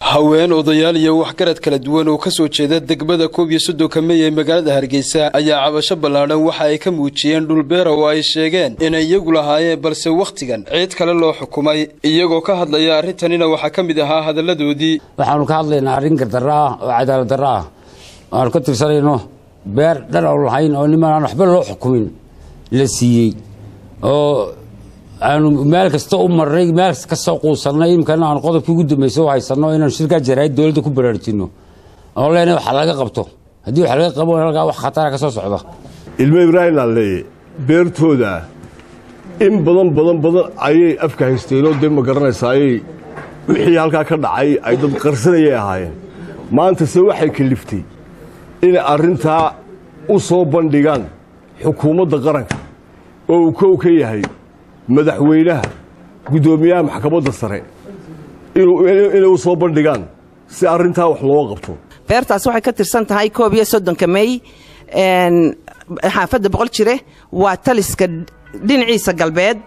haween odayaal iyo waxgarad kala duwan oo ka soo jeeda degmada koob iyo soddonka mey ee magaalada hargeysa ayaa cabasho ballaadhan waxa ay ka muujiyeen dhulbeera oo ay sheegeen inay iyagu lahaayeen balse wakhtigan ciid kale loo xukumay iyagoo ka hadlaya arrintanina waxaa ka mid ahaa hadalladoodii waxaanu ka hadlaynaa arrin gardarro ah oo cadaalad darro ah aanu ka tirsanayno beer dhan oon lahayn oo niman aan waxba loo xukumin la siiyey oo aanu meel kasta u marnay meel kasta quusannay imkana aanu qodobkii ugu dambaysa u haysanno inaanu shirkaa jaraa'id dowladda ku baraarujinno oo leenay wax laga qabto haddii wax laga qabo halkaa wax khatara ka soo socda ilmo ibraahim laaleeye beertooda in badan badan badan ayay afka haysteenoo dee ma garanaysaa ayay wixii halkaa ka dhacay ay dad qarsanayay ahaayeen maantase waxay kaliftay inay arrintaa u soo bandhigaan xukuumadda qaranka oo uu kow ka yahay madaxweynaha guddoomiyaha maxkamadda sare inay u soo bandhigaan si arrintaa wax looga qabto beertaas waxay ka tirsan tahay koob iyo soddonka mey xaafadda boqol jire waa taliska dhinaciisa galbeed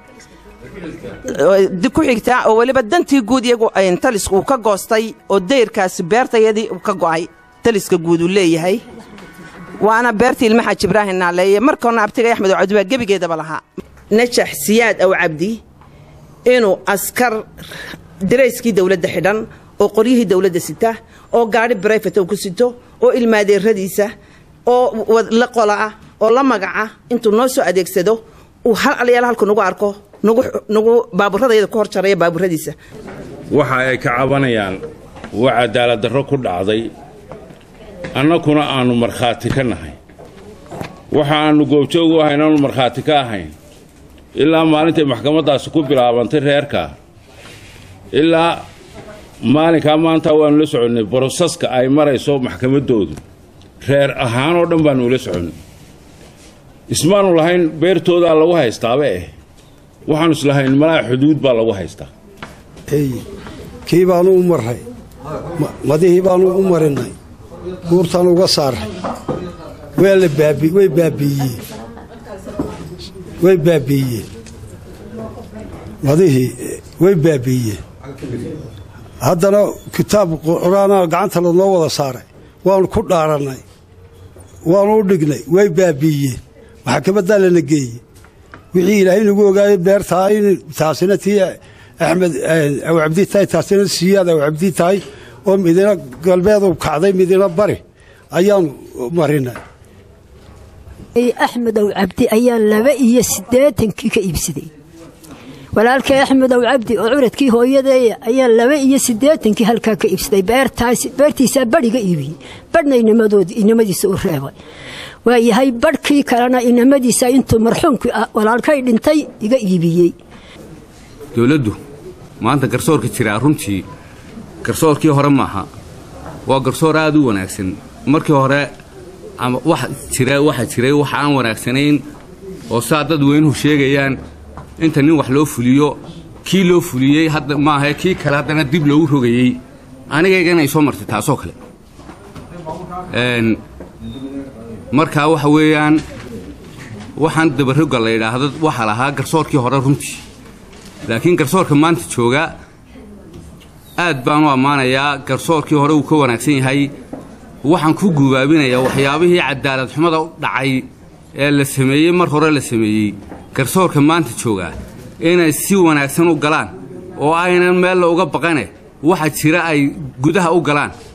ku xigtaa oo weliba dantii guud iyagu talisku uu ka goostay oo dayrkaasi beertayadii uu ka go'ay taliska guud uu leeyahay waana beertii ilma xaaji ibraahim naaleeye markoona abtigay axmed oo cabdibaa gebigeedaba lahaa najax siyaad aw cabdi inuu askar darayskii dowladda xidhan oo qoryihii dowladda sita oo gaadhi brifate ku sito oo ilmaadeeradiisa oo la qolaah oo la magaca intuu noo soo adeegsado uu hal alyaal halku nagu arko nagu baaburadayada ku hor jaraya baaburadiisa waxa ay ka cabanayaan waa cadaalad darro ku dhacday annakuna aannu markhaati ka nahay waxa aannu goobjoog u ahayn aanu markhaati ka ahayn ilaa maalintay maxkamaddaasi ku bilaabantay reerka ilaa maalinkaa maanta waannu la soconnay brosaska ay marayso maxkamaddoodu reer ahaan oo dhan baannu ula soconnay ismaanu lahayn beertoodaa lagu haystaaba eh waxaannu islahayn malaa xuduud baa lagu haystaa kii baannu u marray madihii baannu u marinnay guurtaan uga saarray way baabiiyeen way baabiiyeen madihii way baabiiyeen haddana kitaab qur-aanaa gacanta lanoo wada saaray waannu ku dhaarannay waannu u dhignay way baabiiyeen maxkamaddaa lana geeyey wixii ilaahay nagu ogaayay beertaa in taasina tii axmed awcabdi tahay taasina siyaad awcabdi tahay oo midina galbeedu kacday midina bari ayaannu marinay axmed ow cabdi ayaa laba iyo siddeetankii ka iibsaday walaalkay axmed ow cabdi oo curadkii hooyadeeya ayaa laba iyo siddeetankii halkaa ka iibsaday beertiisaa badhiga iibiyey badhna inamadiisa u reebay waayahay badhkii kalena inamadiisa intuu marxuumkii walaalkay dhintay iga iibiyey dowladdu maanta garsoorka jiraa runtii garsoorkii hore maaha waa garsoor aad u wanaagsan markii hore waxaa jiray wax aan wanaagsanayn oo saa dad weynuhu sheegayaan inta nin wax loo fuliyo kii loo fuliyey maaha kii kale haddana dib loogu rogayey anigaygana ay soo martay taasoo kale markaa waxa weeyaan waxaan dabarroga la yidhaahdo waxaa lahaa garsoorkii hore runtii laakiin garsoorka maanta jooga aad baan u ammaanayaa garsoorkii hore uu ka wanaagsan yahay waxaan ku gubaabinayaa waxyaabihii cadaalad xumada u dhacay ee la sameeyey mar hore la sameeyey garsoorka maanta joogaa inay si wanaagsan u galaan oo aynan meella uga baqane waxa jira ay gudaha u galaan